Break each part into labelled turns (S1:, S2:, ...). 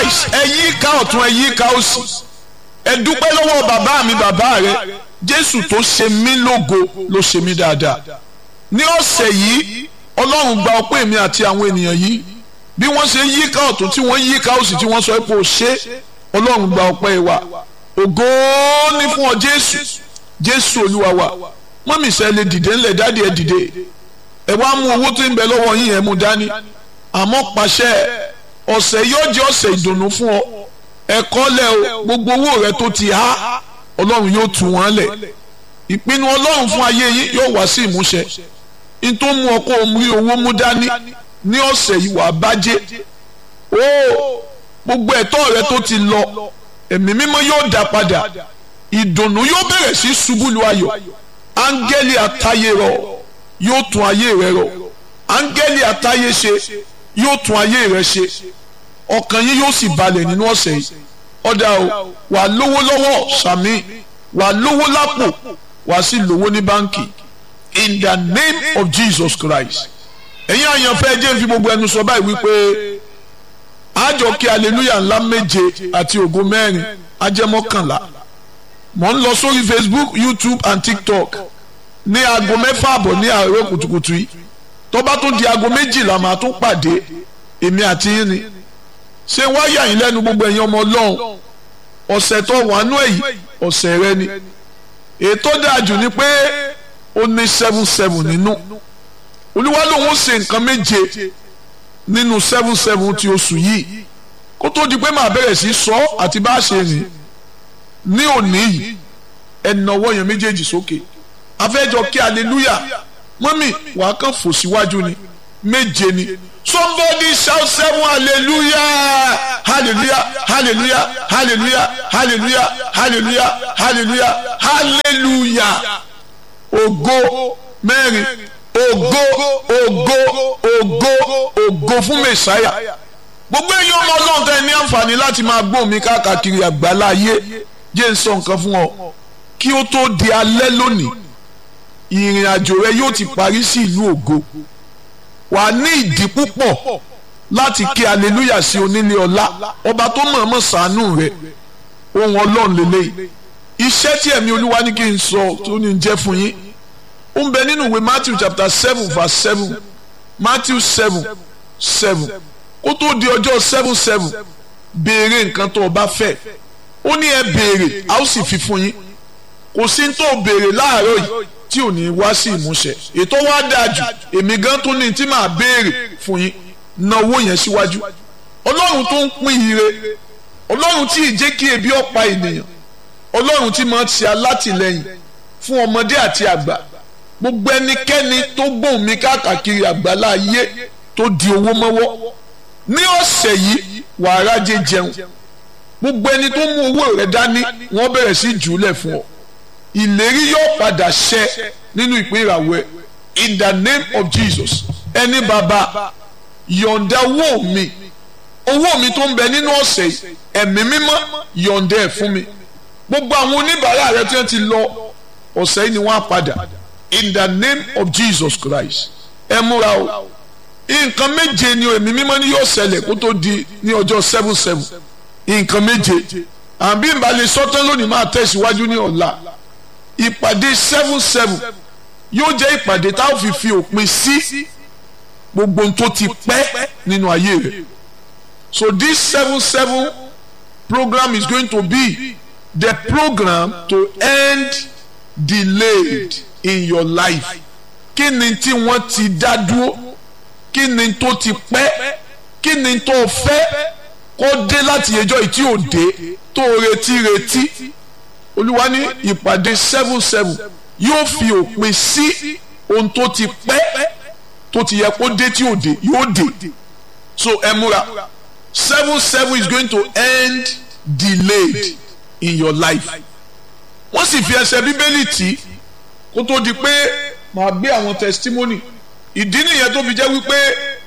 S1: nice ẹ yí ká ọ̀tún ẹ yí ká òsì ẹ dúpẹ́ lọ́wọ́ bàbá mi bàbá rẹ jésù tó ṣe mí lógo ló ṣe mí dáadáa ní ọ̀sẹ̀ yìí ọlọ́run gba ọpẹ́ mi àti àwọn ènìyàn yìí bí wọ́n ṣe yí ká ọ̀tún tí wọ́n yí ká òsì tí wọ́n sọ pé ó ṣe ọlọ́run gba ọpẹ́ wa ògo ní fún ọ jésù jésù olúwa wa mọ́mí sẹ́ lè dìde ńlẹ̀ dáàdi ẹ̀ dìde ẹ wá mú owó tó ń bẹ lọ́wọ́ yín ẹ̀ mú dání àmọ́ pàṣẹ ọ̀sẹ̀ yóò jẹ́ ọ̀sẹ̀ ìdùnnú fún ọ ẹ̀kọ́ lẹ̀ o gbogbo owó rẹ tó ti há ọlọ́run yóò tú wọn lẹ̀ ìpinnu ọlọ́run fún ayé yín yóò wá sí ìmúṣẹ n tó mú ọ kó o rí owó mú dání ní ọ̀sẹ̀ yìí wàá bàjẹ́ o gbogbo ẹ̀tọ́ rẹ tó ti lọ ẹ̀mí mímọ́ yóò dá padà ìdùnnú yóò bẹ̀rẹ̀ sí ṣubú lu ayọ̀ áńgẹ́lì àtayé rọ yóò tún ayé rẹ rọ áńgẹ́lì àtayé ṣe yóò tún ayé rẹ ṣe ọkàn yín yóò sì balẹ̀ nínú ọ̀sẹ̀ yìí ọ̀dà o wà lówó lọ́wọ́ sàmì wà lówó lápò wà sí lówó ní báńkì in the name of Jesus Christ ẹ̀yin àyànfẹ́ jẹ́ fi gbogbo ẹnu sọ báyìí wípé àjọ kí hallelujah ńlá méje àti ògo mẹ́rin ajẹ́mọ́kànlá mò ń lọ sórí Facebook YouTube and TikTok ní aago mẹ́fà àbọ̀ ní àárọ̀ kùtùkùtù yìí tó bá tún di aago méjìlá màá tún pàdé èmi àti yín ni ṣé wáyà yín lẹ́nu gbogbo ẹ̀yin ọmọ ọlọ́run ọ̀sẹ̀ tó wà nú èyí ọ̀sẹ̀ rẹ ni ètò dájú ni pé ó ní seven seven nínú olúwa lòun ó ṣe nǹkan méje nínú seven seven ti oṣù yìí kó tó di pé màá bẹ̀rẹ̀ sí sọ àti bá a ṣe rìn ní òní yìí ẹnìnàwọ́ yẹn méjèèjì sókè afẹ́jọ kí hallelujah mọ́mì wàá kàn fò síwájú ni méje ni somebody shout seven hallelujah hallelujah hallelujah hallelujah hallelujah hallelujah hallelujah hallelujah ògo mẹ́rin ògo ògo ògo ògo fún mẹsàáyà gbogbo èyí ọmọ ọlọ́run tẹ́ ní àǹfààní láti máa gbọ́ mi káàkiri àgbálá ayé jẹ́ ń sọ nǹkan fún ọ kí ó tó di alẹ́ lónìí ìrìn àjò rẹ yóò ti parí sí ìlú ògo wà ní ìdí púpọ̀ láti kí aleluya sí onílé ọlá ọba tó mọ̀ọ́mọ̀ ṣàánú rẹ ohun ọlọ́run lélẹ́yìí iṣẹ́ tí ẹ̀mí olúwa ní kí n sọ tó ní jẹ́ fún yín ó ń bẹ nínú ìwé matthew chapter seven verse seven matthew seven seven kó tó di ọjọ́ seven seven béèrè nǹkan tó o bá fẹ́ ó ní ẹ béèrè a ó sì fi fún yín kò sí tó o béèrè láàárọ̀ yìí tí ò ní wá sí ìmúṣẹ ètò wa dáa jù èmi gan tó ní tí màá béèrè fún yín na owó yẹn síwájú ọlọ́run tó ń pín ire ọlọ́run tí ì jẹ́ kí ebi ọ̀pá ènìyàn ọlọ́run tí máa ń ṣe alátìlẹyìn fún ọmọdé àti àgbà gbogbo ẹnikẹ́ni tó gbóhùn mi káàkiri àgbàlá ayé tó di owó mọ́wọ́ ní ọ̀sẹ̀ yìí wàá rájẹ jẹun gbogbo ẹni tó mú owó rẹ̀ dání wọ́n bẹ̀rẹ̀ sí jùlẹ̀ fún ọ ìlérí yóò padà ṣẹ nínú ìpín ìràwọ̀ ẹ̀ in the name of Jesus ẹni bàbá yọ̀ǹda owó mi owó mi tó ń bẹ nínú ọ̀sẹ̀ yìí ẹ̀mí mímọ́ yọ̀ǹda ẹ̀ fún mi gbogbo àwọn oníbàárà rẹ tí wọ́n ti lọ ọ̀sẹ̀ yìí ni wọ́n á padà in the name of Jesus Christ ẹ múra o nǹkan méje ni ẹ̀mí mímọ́ ni yóò ṣẹlẹ̀ kó tó di ní ọjọ́ seven seven nǹkan méje àbí ìbálẹ̀ sọ́tán lónìí máa tẹ̀síwájú ní ọ̀la ìpàdé seven seven yóò jẹ́ ìpàdé tá a fi fi òpin sí gbogbo ohun tó ti pẹ́ nínú ayé rẹ̀ so this seven seven program is going to be the program to end delayed in your life kí ni tí wọ́n ti dá dúró kí ni tó ti pẹ́ kí ni tó fẹ́ kó dé láti ẹjọ́ ìtí òde tó retí retí olúwa ní ìpàdé seven seven yóò fi òpin sí ohun tó ti pẹ́ tó ti yẹ kó dé tí òde yóò dé so ẹ múra seven seven is going to end delayed in your life wọ́n sì fi ẹsẹ̀ bíbélì tì kó tó di pé màá gbé àwọn testimony ìdí nìyẹn tó fi jẹ́ wípé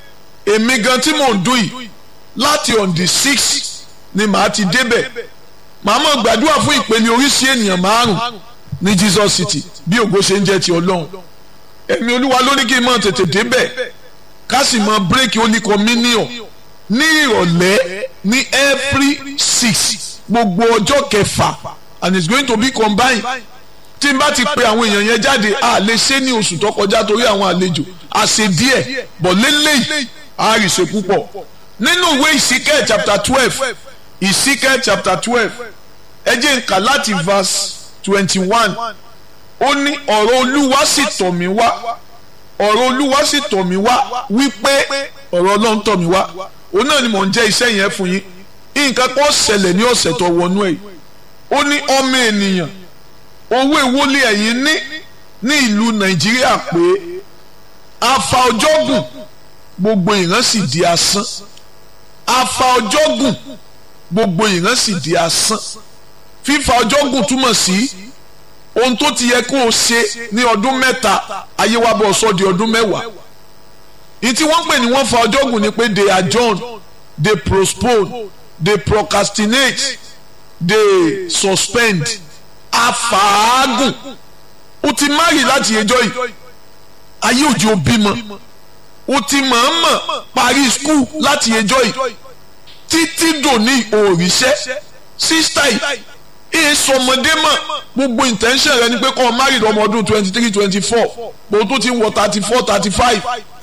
S1: èmi gan tí mò ń dún yìí láti on the six ni màá ti débẹ̀ màá mọ̀ gbàdúrà fún ìpele oríṣi ènìyàn márùn ní Jesus City bí ògo ṣe ń jẹ́ ti Ọlọ́run ẹ̀mí Olúwa ló ní kí n máa tètè débẹ̀ ká sì máa bírèkì Holy Communion ní ìrọ̀lẹ́ ní every six gbogbo ọjọ́ kẹfà and it's going to be combined tí n bá ti pe àwọn èèyàn yẹn jáde a lè ṣe ní oṣù tó kọjá torí àwọn àlejò a ṣe díẹ̀ bọ̀ lélẹ́yìí a rì ṣe púpọ̀ nínú ìwé ìsíkẹ́ chapter twelve ìsíkẹ́ chapter twelve ẹ jẹ́ n kà láti verse twenty one ó ní ọ̀rọ̀ olúwa sì tọ̀ mí wá ọ̀rọ̀ olúwa sì tọ̀ mí wá wípé ọ̀rọ̀ ọlọ́run tọ̀ mí wá òun náà ni mò ń jẹ́ iṣẹ́ yẹn fún yín nǹkan kan ṣẹlẹ̀ ní ọ̀sẹ̀ tó wọnú ẹ̀ ó ní ọmọ ènìyàn owó ìwọlé ẹ̀yìn ní ní ìlú nàìjíríà pé afa ọjọ́ gùn gbogbo ìran sì di asán afa ọjọ́ gùn gbogbo ìran sì di asán fífa ọjọ́ gùn túmọ̀ sí ohun tó ti yẹ kó o ṣe ní ọdún mẹ́ta ayé wa bọ̀ sọ di ọdún mẹ́wàá ní tí wọ́n pè ní wọ́n fa ọjọ́ gùn ni pé they adjourn they postpone they procrastinate they suspend afaagun o ti mari láti ẹjọ́ yìí ayé òjò bímọ o ti mọ̀ọ́mọ̀ parí skul láti ẹjọ́ yìí títí dòní òrìṣẹ́ sísítà yìí èyí sọmọdé mọ̀ gbogbo intention rẹ ni pé kọ́ ọ mari lọ́mọ ọdún twenty three twenty four bó tó ti wọ thirty four thirty five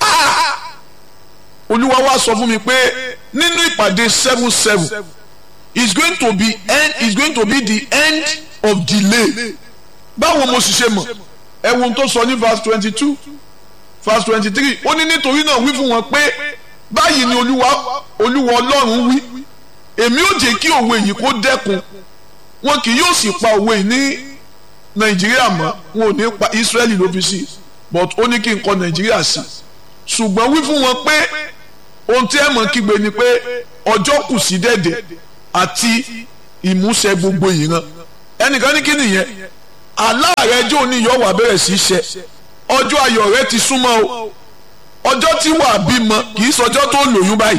S1: olúwa wá sọ fún mi pé nínú ìpàdé seven seven is going to be end is going to be the end of delay báwo mo sì ṣe mọ̀ ẹ wo ohun tó sọ ní verse twenty two verse twenty three ó ní nítorí náà wí fún wọn pé báyìí ni olúwa olúwa ọlọ́run wí èmi ò jẹ́ kí òwe yìí kó dẹ́kun wọn kì yóò sì pa òwe yìí ní nàìjíríà mọ́ wọn ò ní pa israẹli ló fi sí but ó ní kí n kọ nàìjíríà sí ṣùgbọ́n wí fún wọn pé ohun tí ẹ mọ̀ kígbe ni pé ọjọ́ kù sí dẹ̀dẹ̀ àti ìmúṣẹ gbogbo ìran ẹnìkan ní kí nìyẹn aláàrẹ jò ní yọ wà bẹ̀rẹ̀ sí í ṣe ọjọ́ ayọ̀ rẹ ti súnmọ́ o ọjọ́ tí wà bímọ kì í sọjọ́ tó lóyún báyìí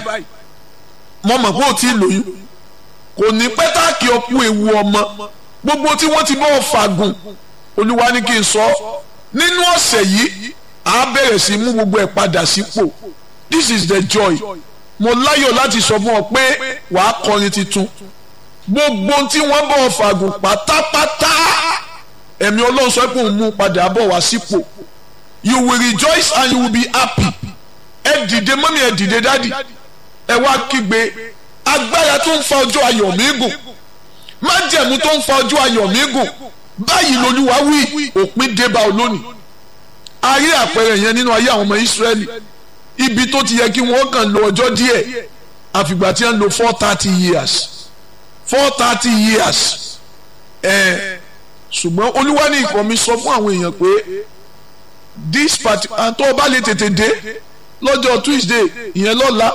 S1: mo mọ̀ pé ó ti lóyún kò ní pẹ́tàkì ọkú ewu ọmọ gbogbo tí wọ́n ti bọ́ fàgùn olúwa ní kí n sọ nínú ọ̀sẹ̀ yìí à bẹ̀rẹ̀ sí mú gbogbo ẹ̀ padà sípò this is the joy mo láyọ̀ láti sọ fún ọ pé wàá kọrin tuntun gbogbo tí wọ́n bọ̀ fàgùn pátápátá ẹ̀mí ọlọ́run sọ pé òun mú padà bọ̀ wá sípò you will rejoice and you will be happy ẹ dìde mọ́mí ẹ dìde dádì ẹ wá kígbe agbára tó ń fa ọjọ́ ayọ̀ mi gùn májẹ̀mú tó ń fa ọjọ́ ayọ̀ mi gùn báyìí lolúwa wí òpin débà olónìí a rí àpẹẹrẹ yẹn nínú ayé àwọn ọmọ Ísírẹ́lì ibi tó ti yẹ kí wọ́n kàn lo ọjọ́ díẹ̀ àfìgbà tí wọ́n lo four thirty years four thirty years ẹ̀ ṣùgbọ́n olúwa ní ìkọ́ mi sọ fún àwọn èèyàn pé this party àtọ́ ọba lè tètè dé lọ́jọ́ Tuesday ìyẹn lọ́la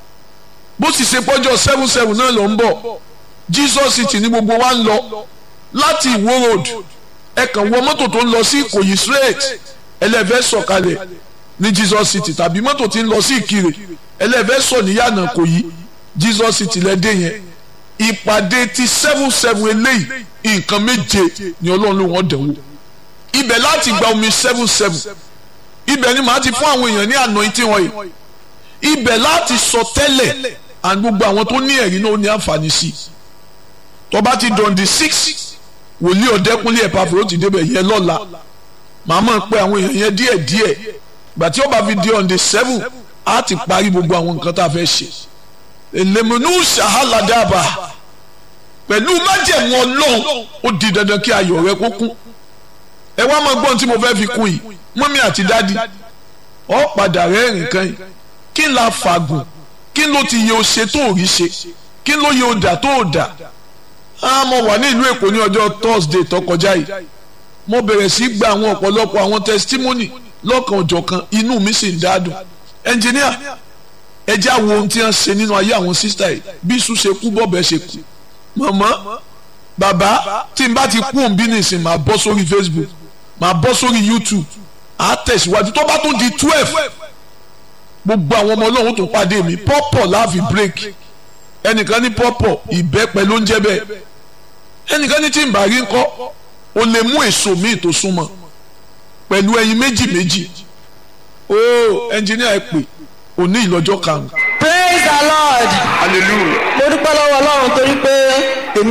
S1: bó sì ṣe pọ́jọ́ seven seven náà ló ń bọ̀ Jesus city ní gbogbo wa ń lọ láti Ìwó road ẹ kàn wọ mọ́tò tó ń lọ sí Ìkòyí straight ẹlẹ́fẹ́ sọ̀kalẹ̀ ní Jesus city tàbí mọ́tò tí ń lọ sí Ìkirè ẹlẹ́fẹ́ sọ níyànà Ìkòyí Jesus city lẹ́dẹ̀ yẹn ìpàdé ti seven seven eléyìí nǹkan méje ni Ọlọ́run ló wọ́n dẹ̀wò ibẹ̀ láti gba omi seven seven ibẹ̀ ni màá ti fún àwọn èèyàn ní anointing oil ibẹ̀ láti sọ tẹ́lẹ̀ and gbogbo àwọn tó ní ẹ̀rí náà ó ní àǹfààní sí i tó bá ti dọ̀n di six wòlíì ọ̀dẹ́kúnlé ẹ̀pàfẹ́ ó ti débẹ̀ yẹn lọ́la màá mọ̀ pé àwọn èèyàn yẹn díẹ̀ díẹ̀ gbà tí ó bá fi di on the seven á ti parí gbogbo àwọn nǹkan tá a fẹ́ ṣe èlèmọ̀nù ṣàhálàdàbà pẹ̀lú májẹ̀mú ọlọ́run ó di dandan kí ayọ̀ rẹ kó kún ẹ wá máa gbọ́n tí mo fẹ́ fi kún yìí mọ́mí àti dádì ọ padà rẹ́rìn kan yìí kí n la fàgùn kí n ló ti yẹ o ṣe tó ò rí ṣe kí n ló yẹ o dà tó ò dà á mo wà ní ìlú èkó ní ọjọ́ thursday tó kọjá yìí mo bẹ̀rẹ̀ sí gba àwọn ọ̀pọ̀lọpọ̀ àwọn testimony lọ́kan òjọ̀kan inú mi sì ń dádùn ẹnjìníà ẹ já wo ohun tí wọ́n ṣe nínú ayé àwọn sísítà yìí bí iṣu ṣe kú bọ́ọ̀bẹ ṣe kú mọ̀mọ́ bàbá tí n bá ti kú òun bí nìsín máa bọ́ sórí facebook máa bọ́ sórí youtube á tẹ̀síwájú tó bá tún di twelve gbogbo àwọn ọmọ ọlọ́run tó pàdé mi pọ́pọ̀ láàfin break ẹnìkan ní pọ́pọ̀ ìbẹ́pẹ ló ń jẹ́ bẹ́ẹ̀ ẹnìkan ní tí n bá rí ńkọ́ o lè mú èso míì tó súnmọ́ pẹ̀lú ẹyin méjì méjì o ẹnjìníà ẹ pè òní ìlọ́jọ́ karùn-ún.
S2: praise the lord
S1: hallelujah.
S2: mo dúpẹ́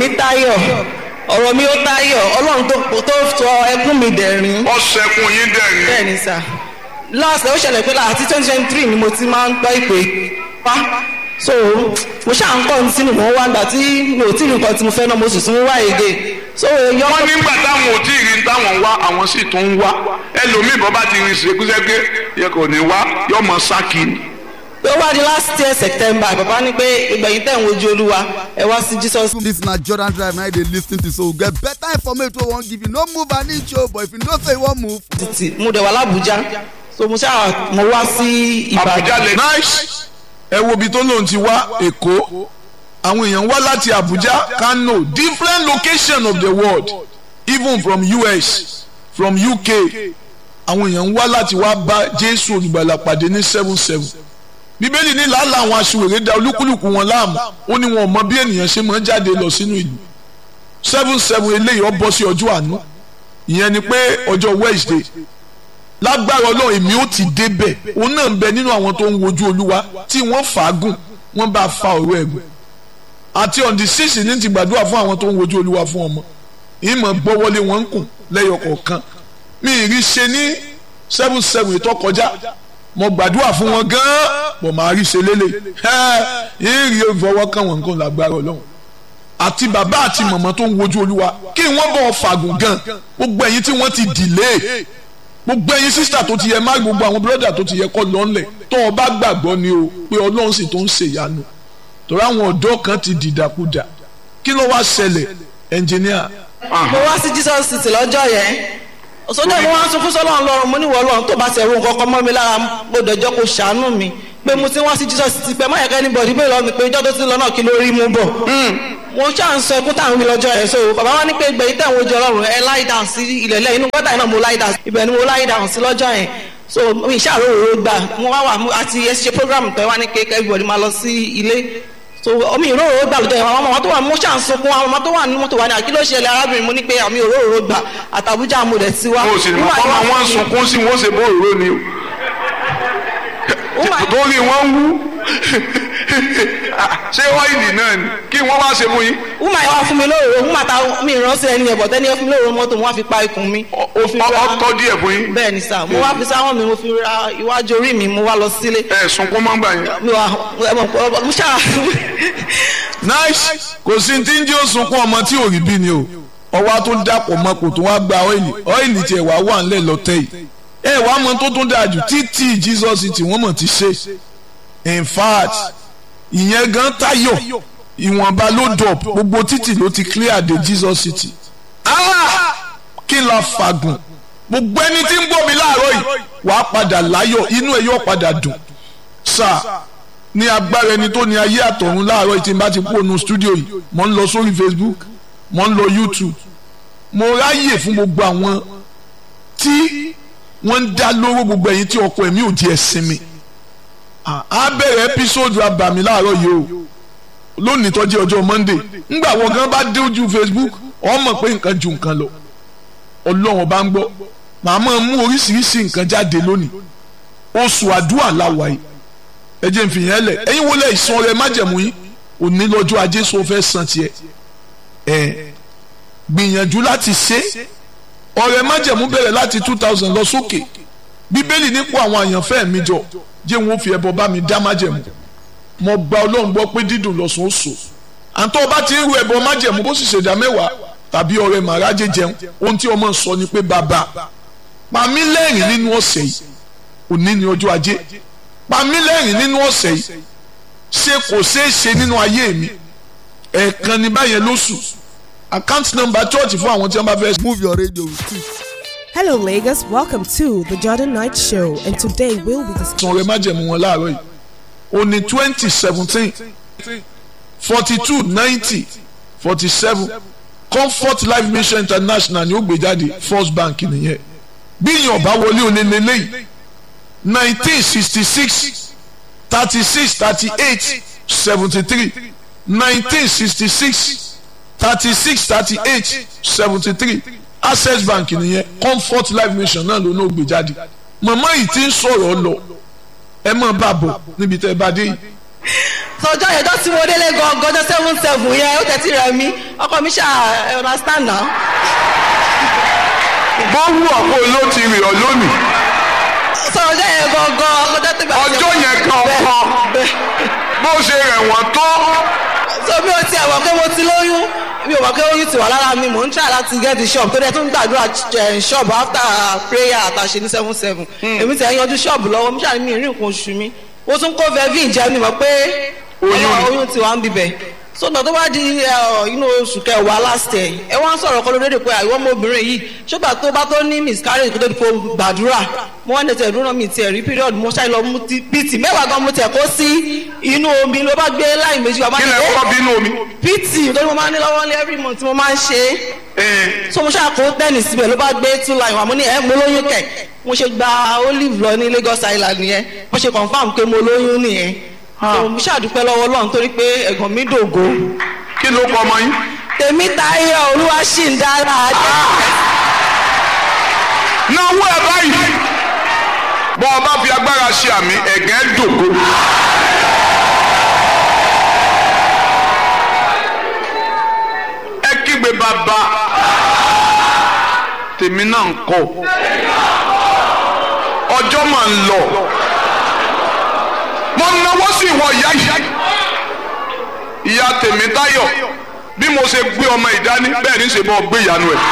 S2: mi táyọ̀ ọ̀rọ̀ mi ó táyọ̀ ọlọ́run tó tó sọ ẹkún mi dẹ̀rín
S1: ọ̀sẹ̀kùn yín dẹ̀rín.
S2: bẹ́ẹ̀ ni sà last ó ṣẹlẹ̀ pé láti twenty twenty three ni mo ti máa ń gbọ́ ìpè pa so mo ṣáà ń kọ́ ní sínú mọ́ wá gbà tí mi ò tí ì rí nǹkan tí mo fẹ́ náà mo sì tún wá èdè so èèyàn
S1: wọ́n nígbà táwọn ò tí ì rí táwọn ń wá àwọn sì tún ń wá ẹlòmíì bọ́ bá ti rin ṣèkúṣẹ́gbé yẹ kò ní wá yọmọ sákì ni.
S2: pé ó wá di last year september bàbá ní pé ìgbẹ̀yìn tẹ̀ ń wojú olúwa ẹ wá sí jesus
S3: This na Jordan Drive na you dey lis ten to so we get better information wey we wan give you. No move an inch o, but if you know say you wan move.
S2: títì mo dẹ̀ wà lábújá so mo ṣáà mo wá sí
S1: Àbújá
S2: ìbàdàn
S1: lẹ. nice ẹ wo ibi tó lóun ti wá èkó àwọn èèyàn wá láti Abuja Kano different location of the world even from US from UK àwọn èèyàn wá láti wá bá Jésù olùgbàlà pàdé ní seven seven bíbélì ní làálàá àwọn aṣiwèrè da olúkúlùkù wọn láàmú ó ní wọn ò mọ bí ènìyàn ṣe máa ń jáde lọ sínú ìlú seven seven eléyìí ó bọ́ sí ọjọ́ àánú ìyẹn ni pé ọjọ́ Wednesday lágbára ọlọ́run èmi ó ti débẹ̀ òun náà ń bẹ nínú àwọn tó ń wojú olúwa tí wọ́n fàágùn wọ́n bá fa ọ̀rọ̀ ẹ̀gùn àti on the six ní ti gbàdúrà fún àwọn tó ń wojú olúwa fún ọmọ ìmọ̀ gbọ́wọ́lé wọn ń kùn lẹ́yọ kọ̀ọ̀kan mi ì rí ṣe ní seven seven ètò kọjá mo gbàdúrà fún wọn gan-an bọ̀ máa rí ṣe lélẹ̀ ẹ̀ rí ìfọwọ́kàn wọn nǹkan lágbára ọlọ́run àti bàbá àti màmá tó ń wojú olúwa kí wọ́n bọ̀ fàgùn gan gbogbo ẹ̀yin tí wọ́n ti dìlé gbogbo ẹ̀yin sísítà tó ti yẹ má gbogbo àwọn bírọ́dà tó ti yẹ kọ́ lọ́nlẹ̀ tó o bá gbàgbọ́ ni o pé ọlọ́run sì tó ń ṣe ìyanu torí àwọn ọ̀dọ́ kan ti dìdàkudà kí ló wá ṣẹlẹ̀ ẹnjìníà.
S2: mo wá sí jesus city lọ́jọ́ yẹn sọjọ́ mo wá sọ fún sọlọ́run lọ́run mo ní wọ́n lọ́run tó bá ti ẹ̀rù nǹkan kan mọ́ mi lára mo dẹ̀jọ́ kó ṣàánú mi pé mo ti wá sí jesus city pé máyẹ̀kẹ́ anybody bẹ́ẹ̀ lọ́ọ́ mi pé ìjọ́ tó ti lọ náà kí ló rí mú bọ̀ mo ṣáà ń sọ ẹkún táwọn mi lọ́jọ́ yẹn so bàbá wa ní pé gbẹ̀yìn tẹ̀ ń wojú ọlọ́run ẹ láì dàn sí ilẹ̀ lẹ́yìn inú gọ́tà náà mo láì dàn ibẹ̀ ni mo láì dàn sí lọ́jọ́ yẹn so mi ṣàrò òróró gbà mo wá wà àti ẹ ṣe program pẹ̀ wá ní pé everybody máa lọ sí ilé so omi ìróró gbà lọ́jọ́ yẹn àwọn ọmọ tó wà mo ṣáà ń sunkún àwọn ọmọ tó wà ní mọ́tò wà ní àkíló ṣẹlẹ̀ arábìnrin mo ní pé àmì òróró gbà àtàbújá mo dẹ̀ ti wá.
S1: o sì ní kọ́ máa wọ́n sunkún sí wọ́n ṣe bó òróró ni o torí wọ́n wú ṣé ọ́ìlì náà ni kí wọ́n wá ṣe fún yín.
S2: wúmà yẹn wá fún mi lóòrò wúmà ta mi ìránṣẹ́ ẹni ẹ̀bọ̀ tẹ́ni ẹ fún mi lóòrò mọ́tò mo wá fi pa ikùn mi.
S1: ó tọ́ díẹ̀ fún yín.
S2: bẹ́ẹ̀ ni sà mo wá fi sáwọn mi mo fi ra iwájú orí mi mo wá lọ sílé.
S1: ẹ sunkún máa ń gbà yín.
S2: mi wà ẹ mọ̀ mo ṣáà.
S1: nice kò sí tí ń jẹ́ òsunkún ọmọ tí ò rí bí ni o ọwọ́ tó dàpọ̀ mọ́ kò tó wá gba ọ́ìlì ọ́ìlì tiẹ̀ wá wà ńlẹ̀ lọ́tẹ̀ yìí ẹ wàá mọ tó tún dáa jù títí Jesus tí wọ́n mọ̀ ti ṣe in fact ìyẹn gan tayọ ìwọ̀nba ló dọ̀ gbogbo títì ló ti clear de Jesus city ah kí n la fàgùn gbogbo ẹni tí ń gbọ́ mi láàárọ̀ yìí wàá padà láyọ̀ inú ẹ̀ yóò padà dùn sáà ní agbára ẹni tó ní ayé àtọ̀run láàárọ̀ yìí tí n bá ti kú ònú stúdíò yìí mo ń lọ sórí Facebook mo ń lọ YouTube mo ráyè fún gbogbo àwọn tí wọ́n ń dá lóró gbogbo ẹ̀yin tí ọkọ ẹ̀mí ò di ẹ̀sìn mi a bẹ̀rẹ̀ ẹ́písòdù abàmì láàárọ̀ yìí o lónìí tó jẹ́ ọjọ́ Monday ńgbà wọn gan bá dé ojú Facebook ọ mọ̀ pé nǹkan ju nǹkan lọ Ọlọ́run bá ń gbọ́ màá máa mú oríṣiríṣi nǹkan jáde lónìí oṣù àdúrà làwà yìí ẹ jẹ́ n fi yẹn lẹ̀ ẹ̀yin wọlé ìsan rẹ májẹ̀mú yín òní lọ́jọ́ ajé sọ fẹ́ san tiẹ̀ ẹ̀ gbìyànjú láti ṣe ọ̀rẹ́ májẹ̀mú bẹ̀rẹ̀ láti two thousand lọ sókè bíbélì nípò àwọn àyànfẹ́ mi jọ jẹ́ wọn fi ẹbọ bá mi dá májẹ̀mú mo gba ọlọ́run gbọ́ pé dídùn lọ́sùn ó sò àǹtọ́ ọba ti ń ru ẹbọ májẹ̀mú bó sì ṣèdá mẹ́wàá tàbí ọ̀rẹ́ màrájẹ jẹun ohun tí ọmọ sọ ni pé bàbá pa mí lẹ́rìn nínú ọ̀sẹ̀ yìí òní ni ọjọ́ ajé pa mí lẹ́rìn nínú ọ̀sẹ̀ yìí ṣé kò ṣeé ṣe nínú ayé mi ẹ̀ẹ̀kan ní báyẹn lóṣù account number church fún àwọn tí wọ́n bá fẹ́.
S3: Move your radio with it.
S4: Hello, Lagos. Welcome to the Jordan Night Show, and today we'll be discussing.
S1: san ọrẹ májẹ̀mú wọn láàárọ̀ yìí ó ní twenty seventeen forty two ninety forty seven comfort life mission international ni ó gbé jáde first bank nìyẹn bí yàn bá wọlé olè lélẹ́yìí nineteen sixty six thirty six thirty eight seventy three nineteen sixty six thirty six thirty eight seventy three access bank nìyẹn comfort life mission náà ló náà gbé jáde màmá yìí ti ń sọ̀rọ̀ lọ ẹ mọ̀ bá bọ̀ níbi tẹ́ ẹ bá dé yìí.
S2: sọjọ́ yẹn tó tí mo délé gangan ọjọ́ seventy seven yẹn ó tẹ̀sí rẹ̀ mí ọkọ mi ṣáà ẹ understand now.
S1: bó wù ọ̀pọ̀ ló ti rì ọ́ lónìí
S2: sọ ọjọ́ yẹn gangan ọjọ́ tó bá
S1: ọjọ́ yẹn kankan bó ṣe rẹ̀ wọ́n tó
S2: so mi ò tiẹ̀ wọ̀ pé mo ti lóyún mi ò wọ̀ pé oyún ti wà lára mi mò ń try láti get the shop tó dẹ̀ tún gbàdúrà eh, shop after prayer àtàṣe ní seven seven èmi ti ẹ̀ yanjú shop lọ́wọ́ mi ṣàní mi rí nǹkan oṣù mi mo tún kó vevin jẹ́ mi mọ̀ pé
S1: Oyún.
S2: oyún ti wà ń bibẹ̀ so náà tó bá di eh, inú oṣù kẹwàá last year ẹ wá ń sọ̀rọ̀ kọ́ lóde pé àìwọ́ ọmọbìnrin yìí ṣùgbọ́n tó bá tó ní miscarriage kó tó di kó gbàdúrà mo wá ní tẹ̀ dúró mi tiẹ̀ rí period mo ṣáà lọ mú ti pt mẹ́wàá gan mo tẹ̀ kó sí inú omi ló bá gbé láì méjì wá bá
S1: kí
S2: ní
S1: lẹ
S2: ẹ́
S1: kọ́ bínú omi.
S2: pt lórí mo máa ń ní lọ́wọ́ ní every month mo máa ń ṣe é
S1: Ẹ,
S2: so mo ṣáà kó tẹ́nì síbẹ̀ ló bá gbé two line wà mo ní ẹ mo lóyún kẹ̀ mo ṣe gba olive lọ ní Lagos Island nìyẹn mo ṣe confam pé mo lóyún nìyẹn so mo ṣàdúpẹ́ lọ́wọ́ Ọlọ́run torí pé ẹ̀gbọ́n mi dògo
S1: kí ló kọ ọmọ yín.
S2: tèmi táyé olúwa ṣì ń dára ajé
S1: náwó ẹ báyìí bọ́ ọ bá fi agbára ṣe àmì ẹ̀gẹ́ dògo. ẹ kígbe bàbá tèmi náà ń kọ ọjọ́ máa ń lọ mo náwó sí ìwọ ìyá yìí ìyá tèmi táyọ̀ bí mo ṣe gbé ọmọ ìdání bẹ́ẹ̀ ní í ṣe bọ́ gbé ìyanu ẹ̀.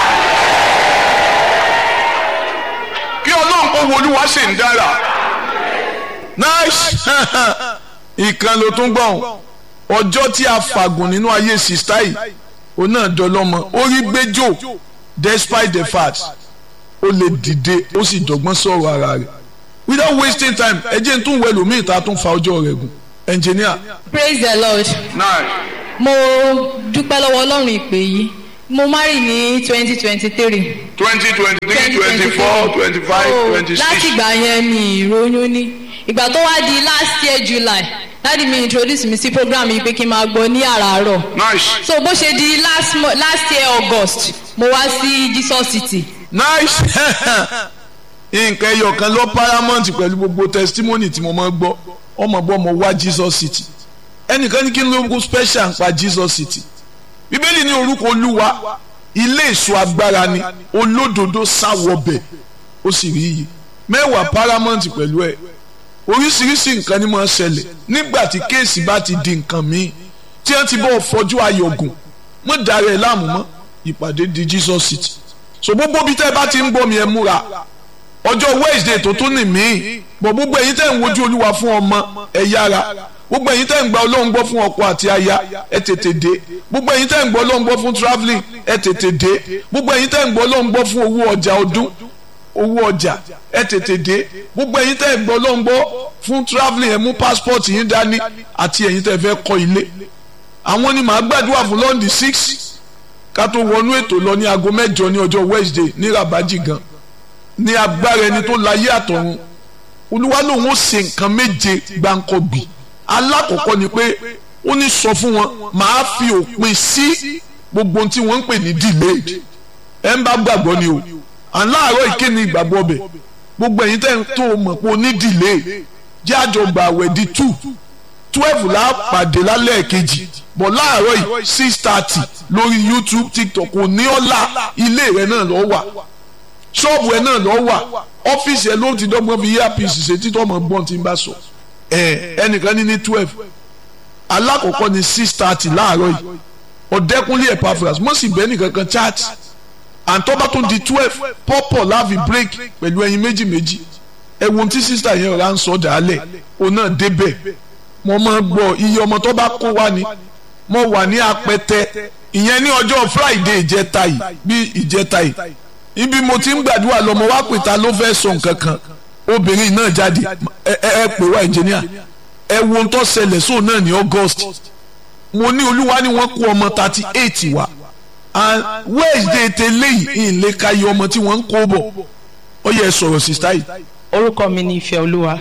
S1: kí ọlọ́run kó wo olúwa ṣe ń dára.
S5: nice ìkan ló tún gbọ̀n ọjọ́ tí a fàgùn nínú ayé sista yìí ó náà dọlọ́mọ ó rí gbẹ́jọ́ despite the fact ó lè dìde ó sì dọ́gbọ́n sọ̀rọ̀ ara rẹ̀ without wasting time ẹ jẹ́ n tún wẹ̀ lómi ìta tún fa ọjọ́ rẹ̀ gùn engineer
S6: praise the lord
S1: náà
S6: mo dúpẹ́ lọ́wọ́ ọlọ́run ìpè yìí mo marry ní twenty twenty three
S1: twenty twenty three twenty four twenty five twenty
S6: láti
S1: six
S6: ìgbà yẹn mi ìròyìn ní ìgbà tó wá di last year july dáàdi mi introduce mi sí program yìí pé kí n máa gbọ́ ní àràárọ̀
S1: nice
S6: so bó ṣe di last, mo- last year august mo wá sí jesus city
S5: nice nǹkan ẹyọ kan lọ paramount pẹ̀lú gbogbo testimony tí mo máa ń gbọ́ ọmọ bọ́ mo wá jesus city ẹnìkan ní kí ló kó special ń pa jesus city bíbélì ní orúkọ olúwa ilé èso agbára ni olódodo sáwọbẹ̀ ó sì rí iye mẹ́wàá paramount pẹ̀lú ẹ̀ oríṣiríṣi nǹkan ni máa ń ṣẹlẹ̀ nígbà tí kéèsì bá ti di nǹkan míì tí wọ́n ti bọ́ fọjú ayọ̀gùn mọ́ darẹ̀ láàmú mọ́ ìpàdé di jesus city so gbogbo bí tẹ́ ẹ bá ti ń bọ́ mi ẹ múra ọjọ́ wednesday tó tún ní mí bọ̀ gbogbo ẹ̀yin tẹ́ ń wojú olúwa fún ọmọ ẹ yára gbogbo ẹ̀yin tẹ́ ń gba ọlọ́run gbọ́ fún ọkọ àti aya ẹ tètè dé gbogbo ẹ̀yin tẹ́ ń gbọ́ ọlọ́run gbọ́ fún travelling ẹ tètè dé gbogbo ẹ̀yin tẹ́ ń gbọ́ ọlọ́run gbọ́ fún owó ọjà ọdún owó ọjà ẹ tètè dé gbogbo ẹ̀yin tẹ́ ń gbọ́ ọlọ́run gbọ́ fún travelling ẹ mú passport yín dání àti ẹ̀yin tẹ́ fẹ́ kọ́ ilé àwọn ni màá gbàdúrà fún lọ́ndì six ká tó wọnú ètò lọ ní aago mẹ́jọ ní ọjọ́ wednesday ní rabaji gan ní agbára ẹni tó láyé àtọ̀run olúwa lòun ó ṣe nǹkan méje gbáǹkọ́gbì alákọ̀ọ́kọ́ ni pé ó ní sọ fún wọn màá fi òpin sí gbogbo ohun tí wọ́n ń pè ní delayed ẹ̀ ń bá gbàgbọ́ ni o à ń láàárọ̀ ìkéni ìgbàgbọ́ ọbẹ̀ gbogbo ẹ̀yin tẹ́ ń tó o mọ̀ pé o ní delay jẹ́ àjọgbà àwẹ̀ di two twelve la pàdé lálẹ́ kejì bọ̀ láàárọ̀ yìí six thirty lórí youtube tiktok kò ní ọ̀la ilé rẹ̀ náà lọ́ wà ṣọ́ọ̀bù ẹ̀ náà lọ́ wà ọ́fíìsì ẹ̀ ló ti dọ́gbọ́n fi earpiece ṣe títọ́ ọmọ gbọ́n tí ń bá sọ ẹ̀ ẹnìkan ní ní twelve alákọ̀ọ́kọ́ ní six thirty láàárọ̀ yìí ọ̀dẹ́kunlé epaphras mọ̀ sí bẹ́ẹ̀ nìkan kan chat àǹtọ́bá tó di twelve pọ́pọ̀ láàfi break pẹ̀lú ẹyin méjì méjì ẹ̀wọ̀n tí sísítà yẹn rà ń sọ dàálẹ̀ òun náà débẹ̀ mo máa gbọ́ iye ọmọ tó bá kó wá ni mo wà ní apẹtẹ ìyẹn ní ọjọ́ friday ìjẹta yìí bí ìjẹta yìí ibi mo ti ń gbàdúrà lọ mo wá pè ta ló fẹ́ sọ nǹkan kan obìnrin náà jáde ẹ ẹ ẹ pè wá engineer ẹ wo ohun tó ṣẹlẹ̀ sóun náà ní august mo ní olúwa ni wọ́n kó ọmọ thirty eight wá and wednesday tẹ́lẹ̀ yìí ìlẹ̀ ka iye ọmọ tí wọ́n ń kó bọ̀ ó yẹ sọ̀rọ̀ sísá yìí.
S7: orúkọ mi ni ìfẹ́ olúwa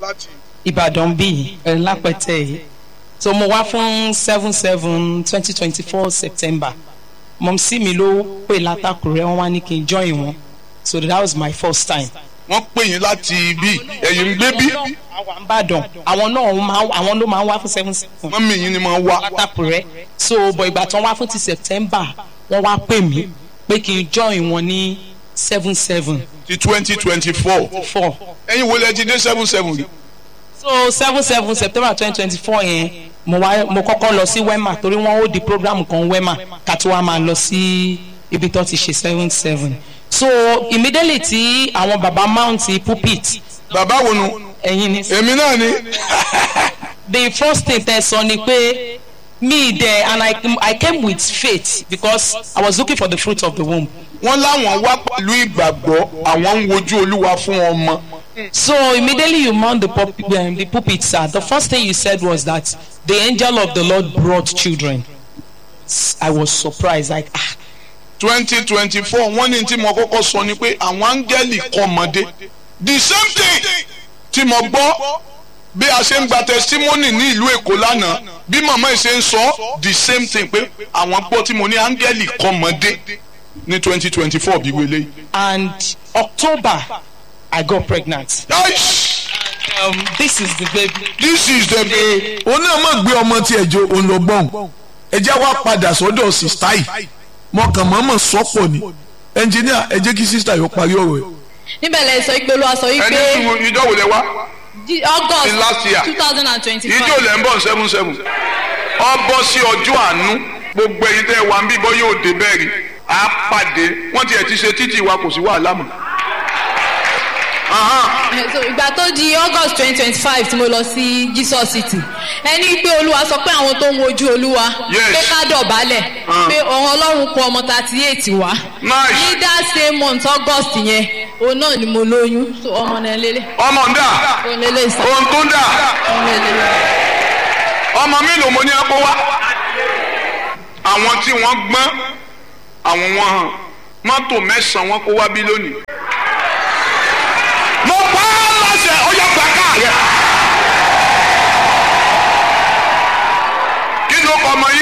S7: ìbàdàn bíi ẹ̀ lápẹ̀tẹ̀ yìí so mo wá fún seven seven twenty twenty four september mọ̀mísí mi ló pè látàkùrẹ́ wọn wá ní kí n join wọn so that was my first time.
S1: wọ́n pè yín láti ibi ẹ̀yìn ń gbé bí
S7: wà ń bàdàn àwọn náà máa àwọn ló máa ń wá fún seven seven
S1: mọ́mí yín ni máa ń wá.
S7: látàpùrẹ́ so bọ̀ ìgbà tán wá fún ti september wọ́n wá pè mí pé kí n join wọn ní seven seven
S1: ti twenty twenty four.
S7: four
S1: ẹ̀yin wo lẹ ti dé seven seven rí.
S7: so seven seven september twenty twenty four yẹn mo wá mo kọ́kọ́ lọ sí wema torí wọ́n ó di program kan wema ká tó wá máa lọ sí ibi tó ti ṣe seven seven so immediately tí àwọn baba mount pulpit
S1: bàbá wo nu.
S7: ẹ̀yin ni
S1: èmi náà ni.
S7: the first thing tẹ sọ ni pé me there and I, I came with faith because I was looking for the fruit of the womb
S1: wọ́n láwọn wá pẹ̀lú ìgbàgbọ́ àwọn ń wojú olúwa fún ọmọ.
S7: So immediately you mount the, pulp- um, the pulpit, sir. The first thing you said was that the angel of the Lord brought children. S- I was surprised, like, ah,
S1: twenty twenty four wọ́n ní tí mo kọ́kọ́ sọ ni pé àwọn áńgẹ́lì kọ́ ọmọdé the same thing tí mo gbọ́ bí a ṣe ń gba testimony ní ìlú èkó lánàá bí màmá yìí ṣe ń sọ the same thing pé àwọn gbọ́ tí mo ní áńgẹ́lì kọ́ ọmọdé ní twenty twenty four bí wọlé yìí.
S7: and October, I got pregnant.
S1: Aish!
S7: Um, this is the baby.
S1: this is the day.
S5: òun náà mọ̀ gbé ọmọ tí ẹ̀jọ̀ òun lọ gbọ́n ẹ jẹ́ wá padà sọ́dọ̀ sista yìí mọ̀kàn mọ́mọ́ sọ́pọ̀ ni ẹnjìníà ẹ jẹ́ kí sista yóò parí ọ̀rọ̀ ẹ̀.
S6: níbẹ̀ lẹ sọ pé olúwa sọ
S1: ẹni
S6: wípé
S1: tí ìjọ wò lẹ wá
S6: Di- august
S1: In last year.
S6: two thousand and twenty
S1: ìjọ
S6: five
S1: lẹ ń bọ̀ seven seven ọ bọ́ sí ọjọ́ àánú gbogbo ẹ̀yin tẹ́ ẹ wà ń bí bọ́ yóò dé bẹ́ẹ̀ rí a pàdé wọ́n tiẹ̀ ti ṣe títì wa kò sí wàhálà mọ́. Ahan.
S6: so ìgbà tó di august twenty twenty five tí mo lọ sí jesus city ẹni pé olúwa sọ pé àwọn tó ń wojú olúwa
S1: Yes.
S6: pé ká dọ̀bálẹ̀
S1: Ah.
S6: pé ọ̀hún ọlọ́run kọ ọmọ thirty eight wá
S1: Nice.
S6: ní that same month august yẹn òun náà ni mo lóyún so ọmọ náà lélẹ̀
S1: ọmọ ń dà
S6: òun lélẹ̀ ìsà
S1: ohun tó ń dà
S6: òun lélẹ̀
S1: ọmọ mélòó mo ní ẹ kó wá. àwọn tí wọ́n gbọ́n àwọn wọn hàn mọ́tò mẹ́sàn-án wọn kó wá bí lónìí